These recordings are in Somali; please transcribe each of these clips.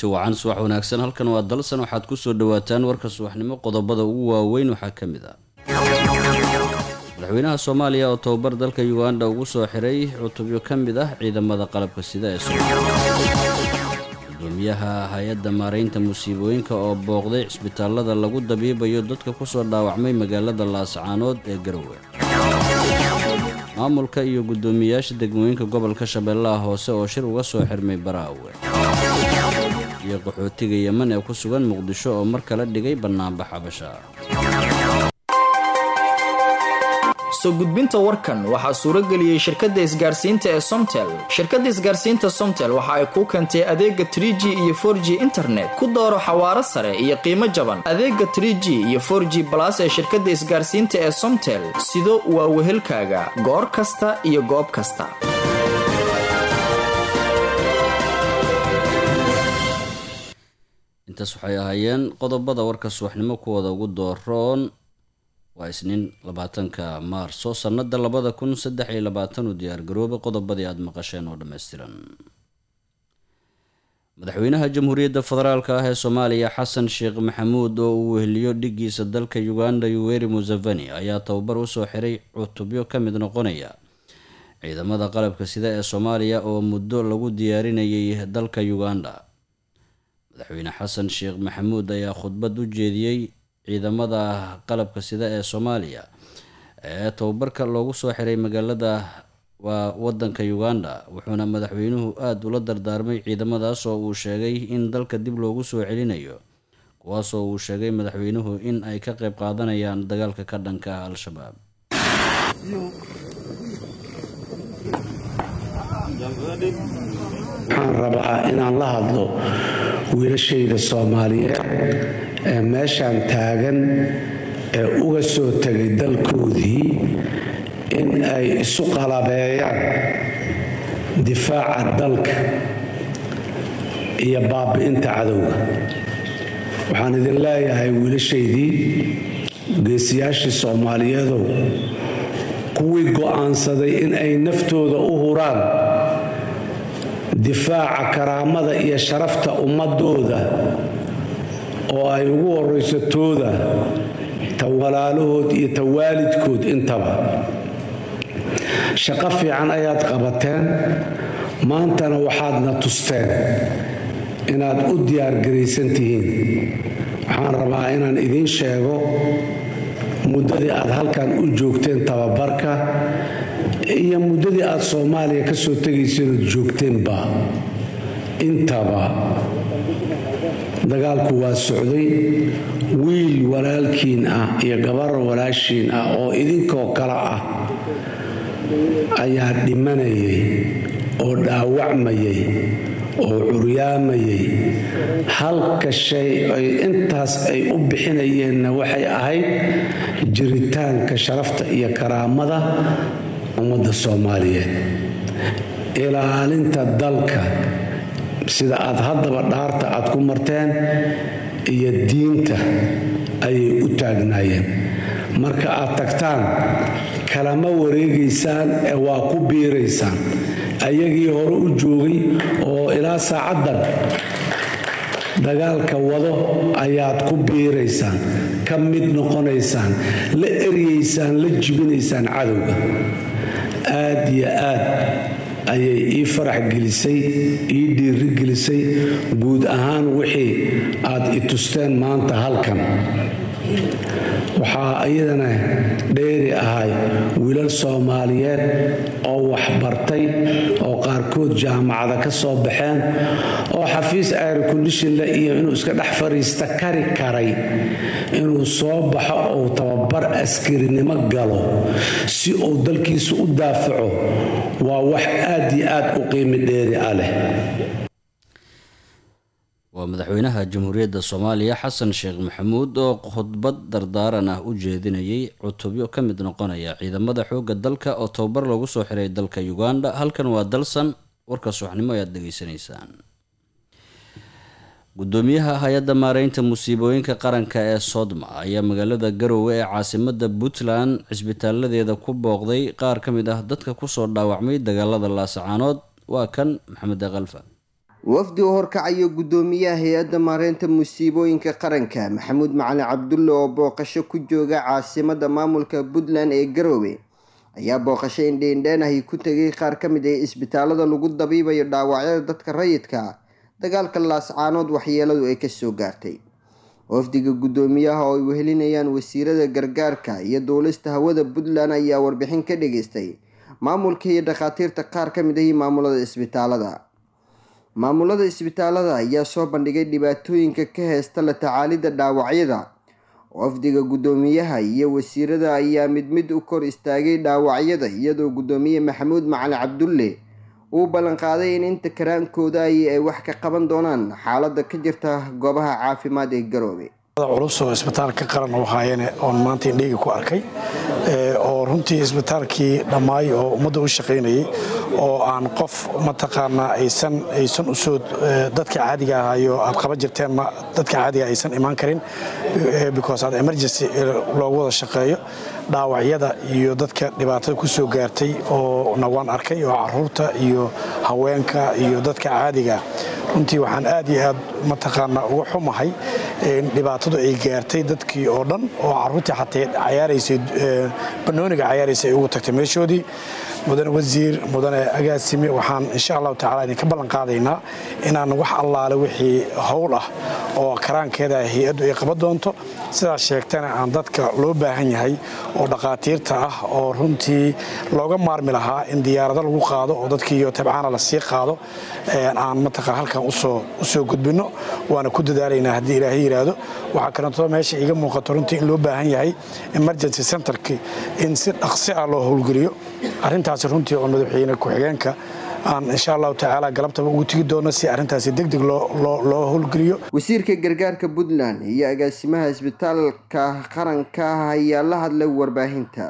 kulanti wacan subax wanaagsan halkan waa dalsan waxaad kusoo dhawaataan warka subaxnimo qodobada ugu waaweyn waxaa ka mid ah madaxweynaha soomaaliya oo tababar dalka uganda ugu soo xiray cutubyo ka mid ah ciidamada qalabka sida ee soomaaliya gudoomiyaha hay-adda maaraynta musiibooyinka oo booqday cisbitaalada lagu dabiibayo dadka kusoo dhaawacmay magaalada laascaanood ee garowe maamulka iyo guddoomiyayaasha degmooyinka gobolka shabeellaha hoose oo shir uga soo xirmay baraawe iyo qaxootiga yeman ee ku sugan muqdisho oo mar kale dhigay bannaanbax xabasha soo gudbinta warkan waxaa suuro geliyey shirkadda isgaarsiinta ee somtel shirkadda isgaarsiinta somtel waxa ay kuu keentay adeega trig iyo for g internet ku dooro xawaaro sare iyo qiimo jaban adeega trg iyo for g balas ee shirkadda isgaarsiinta ee somtel sido waa wehelkaaga goor kasta iyo goob kasta intaas waxay ahaayeen qodobada warka subaxnimo kuwooda ugu dooroon waa isniin labaatanka maarso sannada labada kun saddex iyo labaatan u diyaargaroobay qodobadii aada maqasheen oo dhammaystiran madaxweynaha jamhuuriyadda federaalk ah ee soomaaliya xasan sheekh maxamuud oo uu weheliyo dhigiisa dalka uganda yuweri museveni ayaa tababar usoo xiray cutubyo ka mid noqonaya ciidamada qalabka sida ee soomaaliya oo muddo lagu diyaarinayay dalka uganda madaxweyne xasan sheekh maxamuud ayaa khudbad u jeediyey ciidamada qalabka sida ee soomaaliya ee tababarka loogu soo xiray magaalada waa wadanka uganda wuxuuna madaxweynuhu aada ula dardaarmay ciidamadaas oo uu sheegay in dalka dib loogu soo celinayo kuwaasoo uu sheegay madaxweynuhu in ay ka qeyb qaadanayaan dagaalka ka dhanka ah al-shabaab waxaan rabaa inaan la hadlo wiilashayda soomaaliyeed ee meeshaan taagan ee uga soo tegay dalkoodii in ay isu qalabeeyaan difaaca dalka iyo baabi'inta cadowga waxaan idin leeyahay wiilashaydii geesiyaashii soomaaliyeedow kuwii go'aansaday in ay naftooda u huraan difaaca karaamada iyo sharafta ummadooda oo ay ugu horayso tooda ta walaalahood iyo ta waalidkood intaba shaqo fiican ayaad qabateen maantana waxaadna tusteen inaad u diyaargaraysan tihiin waxaan rabaa inaan idiin sheego muddadii aad halkan u joogteen tababarka iyo muddadii aad soomaaliya ka soo tegayseenood joogteenba intaba dagaalku waa socday wiil walaalkiin ah iyo gabar walaashiin ah oo idinkoo kale ah ayaa dhimanayay oo dhaawacmayay oo curyaamayay halka shay ay intaas ay u bixinayeenna waxay ahayd jiritaanka sharafta iyo karaamada ummadda soomaaliyeed ilaalinta dalka sida aad haddaba dhaarta aad ku marteen iyo diinta ayay u taagnaayeen marka aad tagtaan kalama wareegaysaan ee waa ku biiraysaan ayagii hore u joogay oo ilaa saacaddan dagaalka wado ayaad ku biiraysaan ka mid noqonaysaan la eryaysaan la jibinaysaan cadowga aad iyo aad ayay ii farax gelisay ii dhiiri gelisay guud ahaan wixii aad i tusteen maanta halkan waxaa iyadana dheeri ahay wiilal soomaaliyeed oo waxbartay oo qaarkood jaamacada ka soo baxeen oo xafiis aircondishinle iyo inuu iska dhex fadhiista kari karay inuu soo baxo uu tababar askarinimo galo si uu dalkiisa u daafaco waa wax aad iyo aad u qiimi dheeri ah leh waa madaxweynaha jamhuuriyadda soomaaliya xasan sheekh maxamuud oo khudbad dardaaran ah u jeedinayay cutubyo ka mid noqonaya ciidamada xoogga dalka oo tababar loogu soo xiray dalka uganda halkan waa dalsan warka subaxnimo ayaad dhegeysanaysaan gudoomiyaha hay-adda maareynta musiibooyinka qaranka ee sodma ayaa magaalada garowe ee caasimada puntland cisbitaaladeeda ku booqday qaar ka mid ah dadka kusoo dhaawacmay dagaalada laasacaanood waa kan maxamed aqalfa wafdi u horkacayo guddoomiyaha hay-adda maareynta musiibooyinka qaranka maxamuud macali cabdulle oo booqasho ku jooga caasimada maamulka puntland ee garoowe ayaa booqasho indheindheen ahi ku tegay qaar ka mid ah isbitaalada lagu dabiibayo dhaawacyada dadka rayidka dagaalka laascaanood waxyeeladu ay kasoo gaartay wafdiga guddoomiyaha oo ay wehelinayaan wasiirada gargaarka iyo duulista hawada puntland ayaa warbixin ka dhageystay maamulka iyo dhakhaatiirta qaar ka mid ahi maamulada isbitaalada maamulada isbitaalada ayaa soo bandhigay dhibaatooyinka ka heysta la tacaalidda dhaawacyada wafdiga guddoomiyaha iyo wasiirada ayaa mid mid u kor istaagay dhaawacyada iyadoo guddoomiye maxamuud macali cabdulle uu ballanqaaday in inta karaankooda ay wax ka qaban doonaan xaalada ka jirta goobaha caafimaad ee garoobe culus oo isbitaalka qaran u haayeen oon maanta indheyga ku arkay oo runtii isbitaalkii dhammaay oo ummadda u shaqaynayay oo aan qof mataqaanaa aysan aysan usoo dadka caadiga ahayo aad qaban jirteen dadka caadiga aysan imaan karin because aad emergency loogu wada shaqeeyo dhaawacyada iyo dadka dhibaatada ku soo gaartay oo na waan arkay oo caruurta iyo haweenka iyo dadka caadiga runtii waxaan aad iyo aad mataqaanaa uga xumahay dhibaatadu ay gaartay dadkii oo dhan oo caruurtii xatee cayaaraysay banooniga cayaaraysay ay ugu tagtay meeshoodii mudane wasiir mudane agaasime waxaan insha allahu tacala idinka ballan qaadaynaa inaan wax allaale wixii howl ah oo karaankeeda hay-addu ay qaban doonto sidaas sheegtana aan dadka loo baahan yahay oo dhakhaatiirta ah oo runtii looga maarmi lahaa in diyaarado lagu qaado oo dadkiiyo tabcaana la sii qaado aan mataqaa halkan usoo gudbinno waana ku dadaalaynaa haddii ilaahay yidhaahdo waxaa kalentoo meesha iiga muuqato runtii in loo baahan yahay emergency centerki in si dhaqsi ah loo howlgeliyo arrintaasi runtii oo madaxweyne ku-xigeenka aan insha allahu tacaala galabtaba ugu tegi doono si arrintaasi deg deg loo howlgeliyo wasiirka gargaarka puntland iyo agaasimaha isbitaalka qaranka ayaa la hadlay warbaahinta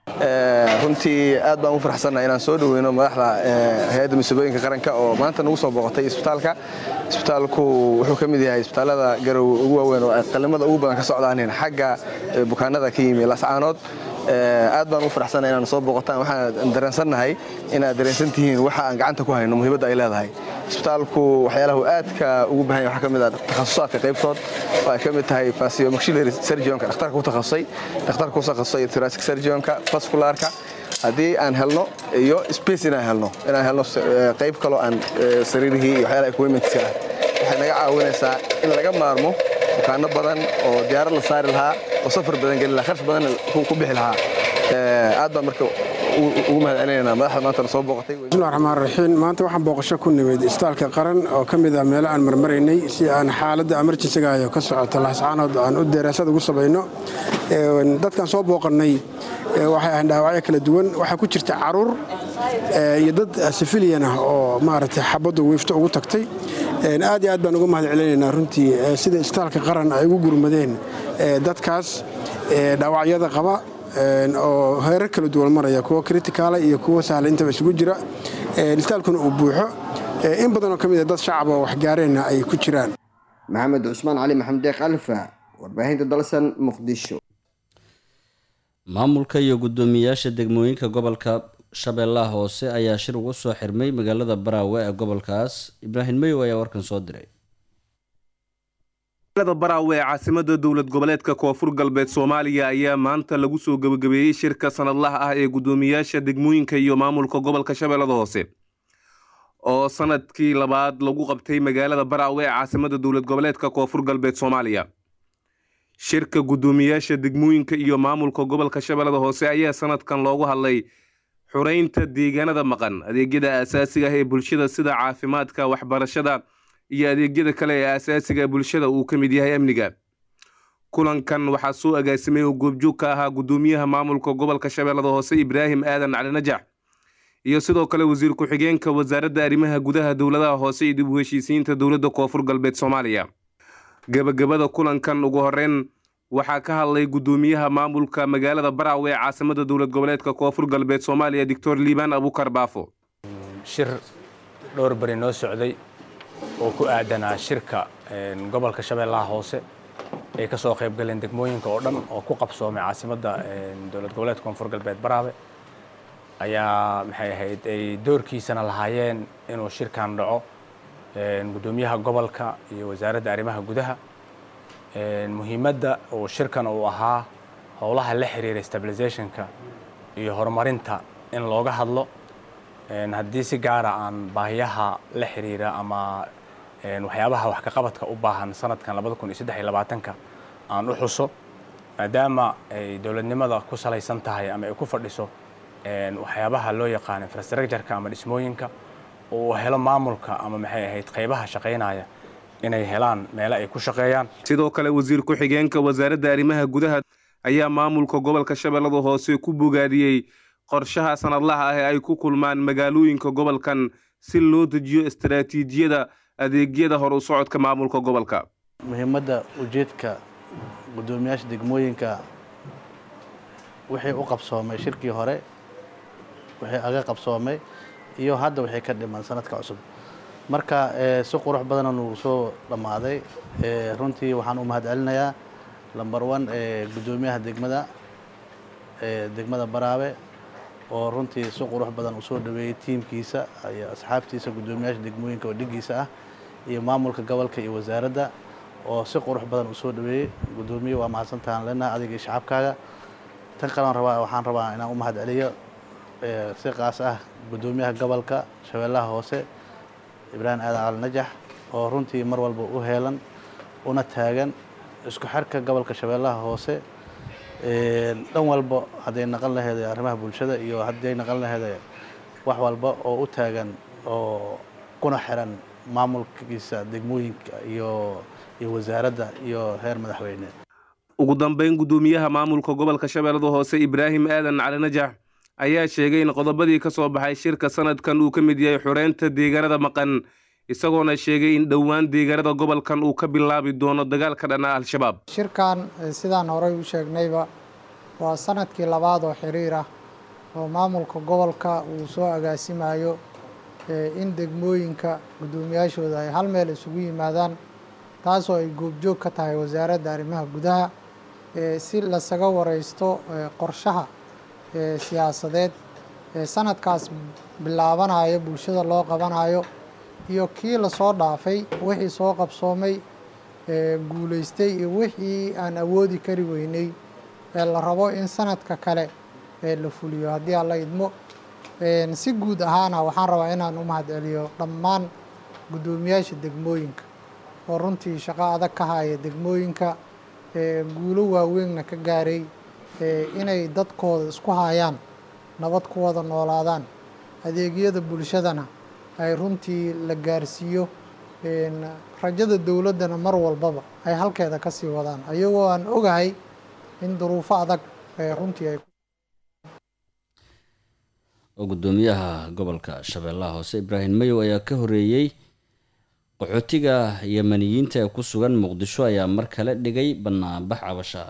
runtii aad baan u farxsannaha inaan soo dhoweyno madaxda hay-adda musiibooyinka qaranka oo maanta nagu soo booqatay isbitaalka isbitaalku wuxuu ka mid yahay isbitaalada garow ugu waaweyn oo qalimada ugu badan ka socdaanin xagga bukaanada ka yimi lascaanood aad baan u faraxsanna inaan soo booqataan waxaan dareensannahay inaad dareensan tihiin waxa aan gacanta ku hayno muhiimadda ay leedahay isbitaalku waxyaalahu aadka ugu bahan yahay waxaa ka mid ah takhasusaadka qaybtood oo ay ka mid tahay fasio-maxillary surgionka dhakhtarka ku takhasusay dhakhtarka ku takhasusay thoracic surgionka vascularka haddii aan helno iyo space inaan helno inaan helno qayb kaloo aan sariirihii iyo waxyaalaha equipmentska ah waxay naga caawinaysaa in laga maarmo bukaano badan oo diyaarad la saari lahaa oo safar badan geli lahaa kharash badan ku bixi lahaa aad baan marka ugu mahadcelinaynaa madaxda maantana soo booqatay bismillahi raxmaan raxiim maanta waxaan booqasho ku nimid isbitaalka qaran oo ka mid ah meelo aan marmaraynay si aan xaaladda emerjensiga ayo ka socota laascaanood aan u deeraasad ugu samayno dadkaan soo booqannay waxay ahayn dhaawacyo kala duwan waxaa ku jirta caruur iyo dad sifiliyan ah oo maaragtay xabaddu wiifto ugu tagtay aad iyo aad baan uga mahad celinaynaa runtii sida isbitaalka qaran ay ugu gurmadeen dadkaas dhaawacyada qaba oo heerar kala duwan maraya kuwo kritikaala iyo kuwo sahla intaba isugu jira isbitaalkuna uu buuxo in badanoo ka mid a dad shacaba oo waxgaareenna ay ku jiraan maxamed cusmaan cali maxamed deeq alfa warbaahinta dalsan muqdisho maamulka iyo guddoomiyayaasha degmooyinka gobolka shabeellaha hoose ayaa shir ugu soo xirmay magaalada baraawe ee gobolkaas ibraahim mayow ayaa warkan soo diray magaalada baraawe ee caasimada dowlad goboleedka koonfur galbeed soomaaliya ayaa maanta lagu soo gebagabeeyey shirka sanadlaha ah ee guddoomiyayaasha degmooyinka iyo maamulka gobolka shabeellada hoose oo sanadkii labaad lagu qabtay magaalada baraawe ee caasimada dowlad goboleedka koonfur galbeed soomaaliya shirka guddoomiyayaasha degmooyinka iyo maamulka gobolka shabeellada hoose ayaa sanadkan loogu hadlay xureynta deegaanada maqan adeegyada aasaasiga ah ee bulshada sida caafimaadka waxbarashada iyo adeegyada kale ee aasaasiga bulshada uu ka mid yahay amniga kulankan waxaa soo agaasimay oo goobjoog ka ahaa guddoomiyaha maamulka gobolka shabeellada hoose ibraahim aadan cali najax iyo sidoo kale wasiir ku-xigeenka wasaaradda arrimaha gudaha dowladaha hoose iyo dib u heshiisiinta dowladda koonfur galbeed soomaaliya gebagabada kulankan ugu horeyn waxaa ka hadlay guddoomiyaha maamulka magaalada baraawe ee caasimada dowlad goboleedka koonfur galbeed soomaaliya doctor liibaan abukar baafo shir dhowr beri noo socday oo ku aadanaa shirka gobolka shabeellaha hoose ay ka soo qayb galeen degmooyinka oo dhan oo ku qabsoomay caasimadda dowlad goboleedka koonfur galbeed baraawe ayaa maxay ahayd ay doorkiisana lahaayeen inuu shirkan dhaco gudoomiyaha gobolka iyo wasaaradda arrimaha gudaha muhiimadda uu shirkan uu ahaa howlaha la xiriira stabilizationka iyo horumarinta in looga hadlo haddii si gaara aan baahiyaha la xiriira ama waxyaabaha wax ka qabadka u baahan sanadkan labada kun iyo saddex iyo labaatanka aan u xuso maadaama ay dowladnimada ku salaysan tahay ama ay ku fadhiso waxyaabaha loo yaqaan infrastructureka ama dhismooyinka uu helo maamulka ama maxay ahayd qaybaha shaqaynaya inay helaan meelo ay ku shaqeeyaan sidoo kale wasiir ku-xigeenka wasaaradda arrimaha gudaha ayaa maamulka gobolka shabeellada hoose ku bogaadiyey qorshaha sanadlaha ah ee ay ku kulmaan magaalooyinka gobolkan si loo dejiyo istaraatiijiyada adeegyada hor u socodka maamulka gobolka muhiimadda ujeedka guddoomiyaasha degmooyinka wixii u qabsoomay shirkii hore wixii aga qabsoomay iyo hadda wixii ka dhiman sanadka cusub marka si qurux badana nugu soo dhammaaday runtii waxaan u mahad celinayaa lamber one guddoomiyaha degmada degmada baraabe oo runtii si qurux badan u soo dhaweeyey tiimkiisa iyo asxaabtiisa guddoomiyaasha degmooyinka oo dhigiisa ah iyo maamulka gobolka iyo wasaaradda oo si qurux badan u soo dhaweeyey guddoomiye waa mahadsantahan lena adiga iyo shacabkaaga tan kalean rabaa waxaan rabaa inaan u mahad celiyo si qaas ah guddoomiyaha gobolka shabeellaha hoose ibraahim aadan cali najax oo runtii mar walba u heelan una taagan isku xirka gobolka shabeellaha hoose dhan walba hadday naqan laheeday arrimaha bulshada iyo hadday naqan laheeday wax walba oo u taagan oo kuna xiran maamulkiisa degmooyinka iyo iyo wasaaradda iyo heer madaxweyne ugu dambeyn guddoomiyaha maamulka gobolka shabeellada hoose ibraahim aadan cali najax ayaa sheegay in qodobadii ka soo baxay shirka sanadkan uu ka mid yahay xoreynta deegaanada maqan isagoona sheegay in dhowaan deegaanada gobolkan uu ka bilaabi doono dagaalka dhanaa al-shabaab shirkan sidaan horey u sheegnayba waa sanadkii labaad oo xiriir ah oo maamulka gobolka uu soo agaasimayo in degmooyinka guddoomiyaashooda ay hal meel isugu yimaadaan taasoo ay goobjoog ka tahay wasaaradda arrimaha gudaha si lasaga wareysto qorshaha siyaasadeed sanadkaas bilaabanayo bulshada loo qabanayo iyo kii lasoo dhaafay wixii soo qabsoomay guulaystay iyo wixii aan awoodi kari weynay ee la rabo in sanadka kale la fuliyo haddii aan la idmo si guud ahaana waxaan rabaa inaan u mahad celiyo dhammaan guddoomiyaasha degmooyinka oo runtii shaqo adag ka haya degmooyinka guulo waaweynna ka gaaray inay dadkooda isku hayaan nabad ku wada noolaadaan adeegyada bulshadana ay runtii la gaarsiiyo rajada dowladdana mar walbaba ay halkeeda ka sii wadaan ayagoo aan ogahay in duruufo adag runtii ay oo guddoomiyaha gobolka shabeellaha hoose ibraahim mayow ayaa ka horeeyey qaxootiga yemaniyiinta ee ku sugan muqdisho ayaa mar kale dhigay banaanbax cabasha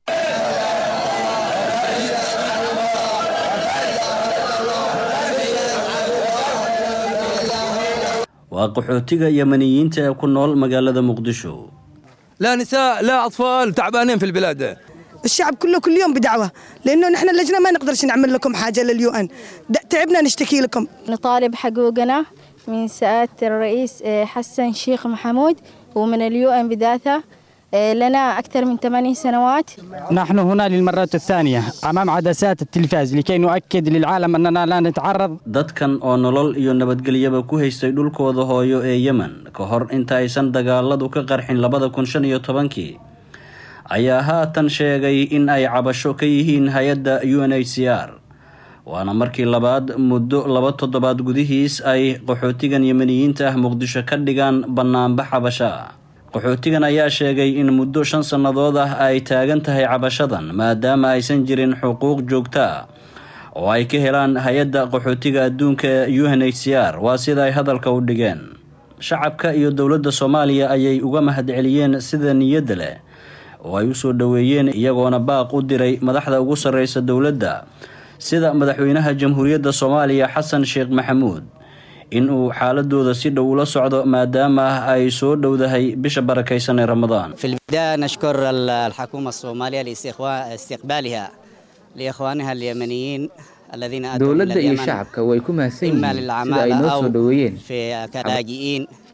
waa qaxootiga yemaniyiinta ee ku nool magaalada muqdisho لا نساء لا أطفال تعبانين في البلاد الشعب كله كل يوم بدعوة لأنه نحن اللجنة ما نقدرش نعمل لكم حاجة لليو أن تعبنا نشتكي لكم نطالب حقوقنا من سعادة الرئيس حسن شيخ محمود ومن اليو أن بذاته لنا أكثر من ثمانين سنوات نحن هنا للمرة الثانية أمام عدسات التلفاز لكي نؤكد للعالم أننا لا نتعرض dadkan oo nolol iyo nabadgelyaba ku haystay dhulkooda hooyo ee yemen ka hor inta aysan dagaaladu ka qarxin labada kun shan iyo tobankii ayaa haatan sheegay in ay cabasho ka yihiin hay-adda u n h c r waana markii labaad muddo laba toddobaad gudihiis ay qaxootigan yemeniyiinta ah muqdisho ka dhigaan bannaanbax cabasho ah qaxootigan ayaa sheegay in muddo shan sannadood ah ay taagan tahay cabashadan maadaama aysan jirin xuquuq joogto ah oo ay ka helaan hay-adda qaxootiga adduunka ee u n h c r waa sida ay hadalka u dhigeen shacabka iyo dowladda soomaaliya ayay uga mahadceliyeen sida niyadda leh oo ay u soo dhoweeyeen iyagoona baaq u diray madaxda ugu sarreysa dowladda sida madaxweynaha jamhuuriyadda soomaaliya xasan sheekh maxamuud in uu xaaladooda si dhow ula socdo maadaama ay soo dhowdahay bisha barakaysan ee ramadaan في البداية نشكر الحكومة الصومالية لاستقبالها لإخوانها اليمنيين الذين أتوا من dowladda iyo اليمن shacabka way ku mahadsan إما yihiin sida ay للعمالة noo soo أو dhoweeyeen في كلاجئين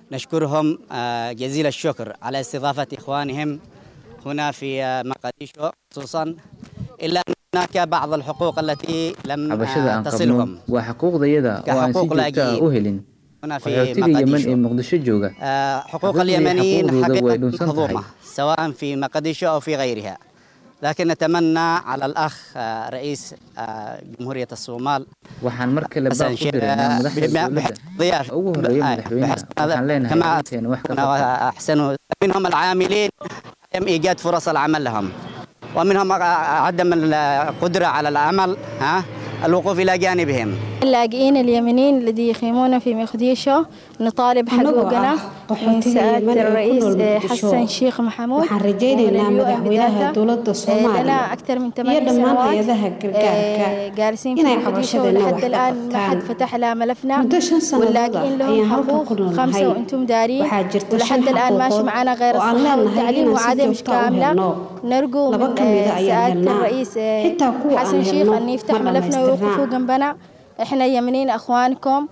نشكرهم جزيل الشكر على استضافة إخوانهم هنا في مقديشو خصوصا إلا أن هناك بعض الحقوق التي لم cabashada aan qabno تصلهم waa xuquuqdayada oo aan si كحقوق joogto ah u helin هنا في qaxootiga yemen ee مقديشو muqdisho jooga آه، حقوق حقوقي- اليمنيين حقوقي way حقيقة dhunsan tahay مهضومة سواء في مقديشو أو في غيرها لكن نتمنى على الأخ آه، رئيس آه، جمهورية الصومال waxaan mar kale حسن baaq u شيخ diraynaa madaxda بما- dowladda ضيافة ugu horeeya آه، madaxweynaha بحسن هذا waxaan leenahay كما arrinteena wax ka qabta أحسنوا منهم العاملين عدم إيجاد فرص العمل لهم ومنهم عدم القدرة على العمل ها الوقوف إلى جانبهم اللاجئين اليمنيين الذي يخيمون في مقديشو نطالب حقوقنا من سعادة الرئيس حسن شيخ محمود waxaan rajaynaynaa madaxweynaha dowladda soomaaliya لنا أكثر من iyo ثمان dhammaan سنوات hay-adaha gargaarka آه، جالسين في inay مقديشو cabashadeena wax لحد ka الآن ما حد qabtaan فتح لها ملفنا muddo shan sannadood واللاجئين ah لهم ayaan halkan حقوق ku noolnahay خمسة وأنتم دارين waxaa jirta ولحد shan الآن ماشي xaquuqood معنا غير oo aan الصحة leenahay والتعليم inaan si وعادة مش joogto ah u كاملة helno نرجو laba من ka mid a آه، ayaan سعادة helnaa الرئيس آه، xitaa kuwa حسن aan شيخ helno أن يفتح ma ملفنا ويوقفوا dhammaystirnaa جنبنا احنا يمنيين اخوانكم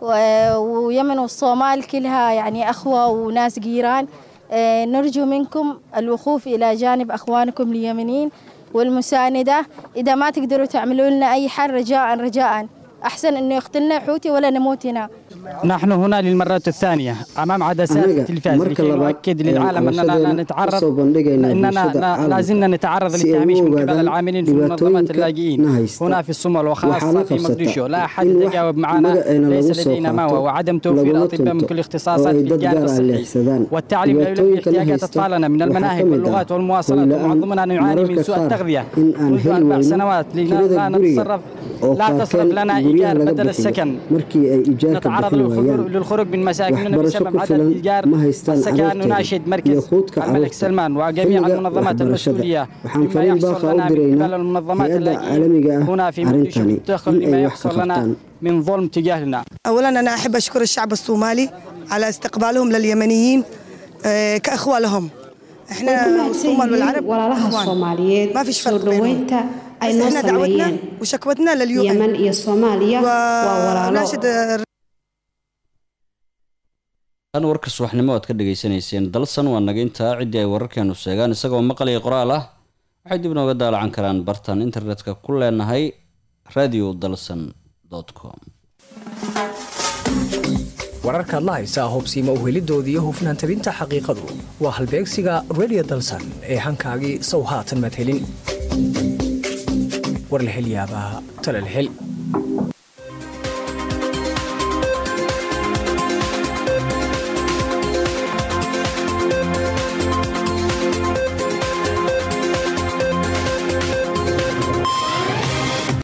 و- ويمن والصومال كلها يعني اخوه وناس جيران آه، نرجو منكم الوقوف الى جانب اخوانكم اليمنيين والمسانده اذا ما تقدروا تعملوا لنا اي حل رجاء رجاء احسن انه يقتلنا حوتي ولا نموت هنا نحن هنا للمرة الثانية أمام عدسات أنا التلفاز مركز لكي لبعض نؤكد للعالم أننا لا عشان نتعرض أصوب بندقينا أننا بلشدة لا- عالم. لا زلنا نتعرض si ay للتهميش u من قبل ogaadaan العاملين في منظمة dhibaatooyinka اللاجئين na haysta. هنا في الصومال وخاصة waxaana في qabsata مقديشو لا أحد in wax يتجاوب معنا magaceena ليس lagu soo لدينا ما qaato هو وعدم توفير laguna أطباء من tunto كل oo الاختصاصات ay في dad الجانب gaar ah الصحي leexsadaan والتعليم لا يلبي dhibaatooyinka la احتياجات haysta أطفالنا من waxaa المناهج ka mid ah واللغات والمواصلات oo ومعظم la-aan نعاني من mararka سوء qaar التغذية in aan منذ heli أربع weyno سنوات لا kirada لا guriga نتصرف oo لا تصرف qaarkeen لنا guryaha إيجار laga بدل bixiyo السكن markii ay ijaarka نتعرض bixin للخروج waayaan للخروج من مساكننا waxbarasho بسبب ku عدم filan إيجار ma haystaan السكن carruurteeda نناشد iyo مركز quudka الملك carruurta سلمان وجميع xilliga المنظمات waxbarashada المسؤولية waxaan بما fariin baaqa يحصل u لنا من diraynaa قبل المنظمات hay-adda اللاجئين caalamiga ah هنا في مقديشو arrintani تدخل in لما ay wax ka يحصل لنا qabtaan من ظلم تجاهنا اولا انا احب اشكر الشعب الصومالي على استقبالهم لليمنيين آه، كاخوه لهم way ku احنا mahadsan الصومال yihiin والعرب walaalaha إخوان. soomaaliyeed ما فيش soo فرق بينهم dhoweynta ay بس noo احنا دعوتنا sameeyeen وشكوتنا لليو yeman ان iyo soomaaliya waa walaalo وناشد tan warka subaxnimo aad ka dhagaysanayseen dalsan waa naga intaa ciddii ay wararkeenu sheegaan isagoo maqlaya qoraal ah waxay dib nooga daalacan karaan bartan internetka ku leenahay radio dalsan com wararkaad la haysaa hubsiima uhelidoodii iyo hufnaan tabinta xaqiiqadu waa halbeegsiga radio dalsan ee hankaagii sow haatan maad helin war la hel yaabaa tala la hel